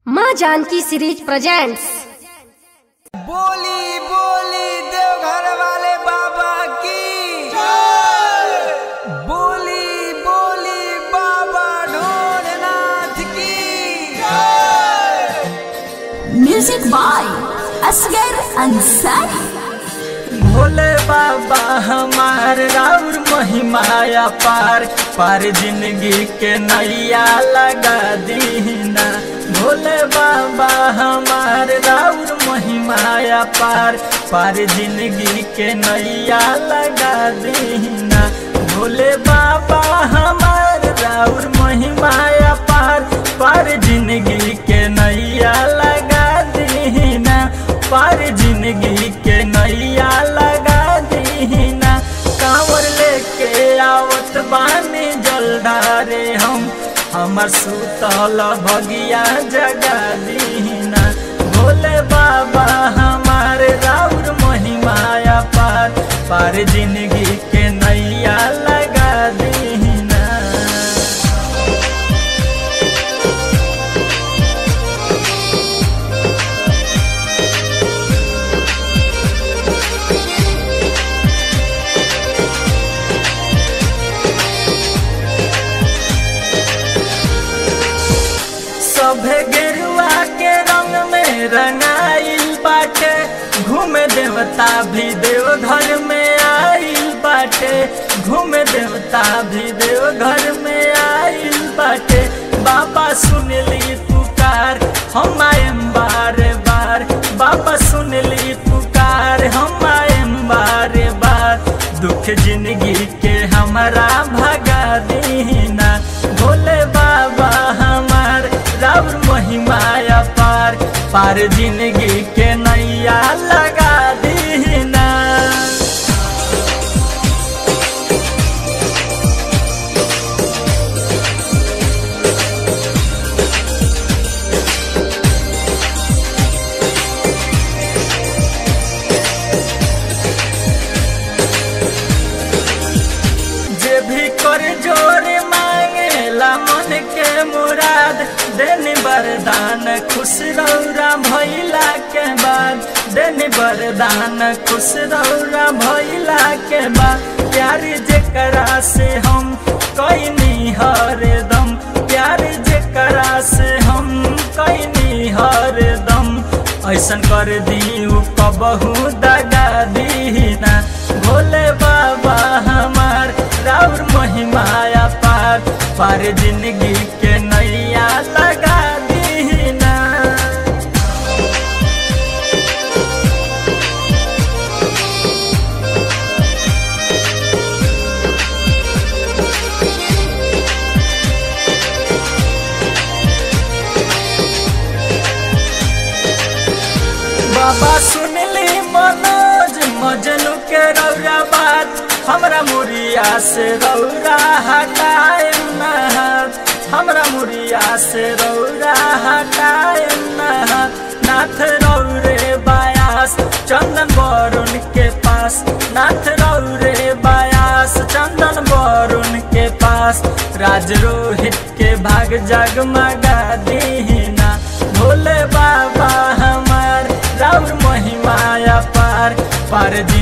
माँ Janaki series presents बोली बोली देवघर वाले बाबा की बोली बोली बाबा ढोलनाथ की म्यूजिक बाय असगर अंसारी भोले बाबा हमार राउर महिमाया पार पार जिंदगी के नैया लगा दीना भोले बाबा हमार राउर महिमाया पार पार जिंदगी के नैया लगा दीना भोले बाबा हमार राउर महिमाया पार पार जिंदगी के नैया लगा दीना पार जिंदगी के नैया लगा दीना कांवर लेके आवत बानी जलधारे हम हमर सुतल भगिया जगा दीना भोले बाबा हमार राउर महिमाया पार पार जिंदगी के नैया लगा दीना सभे गेरुआ के रंग में रंगाइल बाटे घूमे देवता भी देवघर में आइल बाटे घूमे देवता भी देवघर में आइल बाटे बाबा सुनली पुकार हम आएम बार बार बाबा सुनली पुकार हम आएम बार बार दुख जिंदगी के हमारा भगा दीना भोले बाबा हमार राउर महिमाया पार पार जिंदगी के नैया लगा दीना जे भी कर जोरे मांगेला मन के मुराद देनी वरदान खुश रौरा भैला के बाद देनी वरदान खुश रौरा भैला के बाद प्यार जेकरा से हम कैनी हरदम प्यार जेकरा से हम कैनी हरदम ऐसन कर दी कबहू दगा दीना भोले बाबा हमार राउर महिमाया पार पार जिंदगी के नैया लगा दीना बाबा सुनली मनोज मजनू के रौरा बात हमरा मुरिया से रौरा हटाए नहात हमरा मुरिया से रौरा हटाए नहात नाथ रौरे बायास चंदन वरुण के पास नाथ रौरे बायास चंदन वरुण के पास राज रोहित के भाग जगमगा दीना भोले बाबा हमार राउर महिमाया पार पार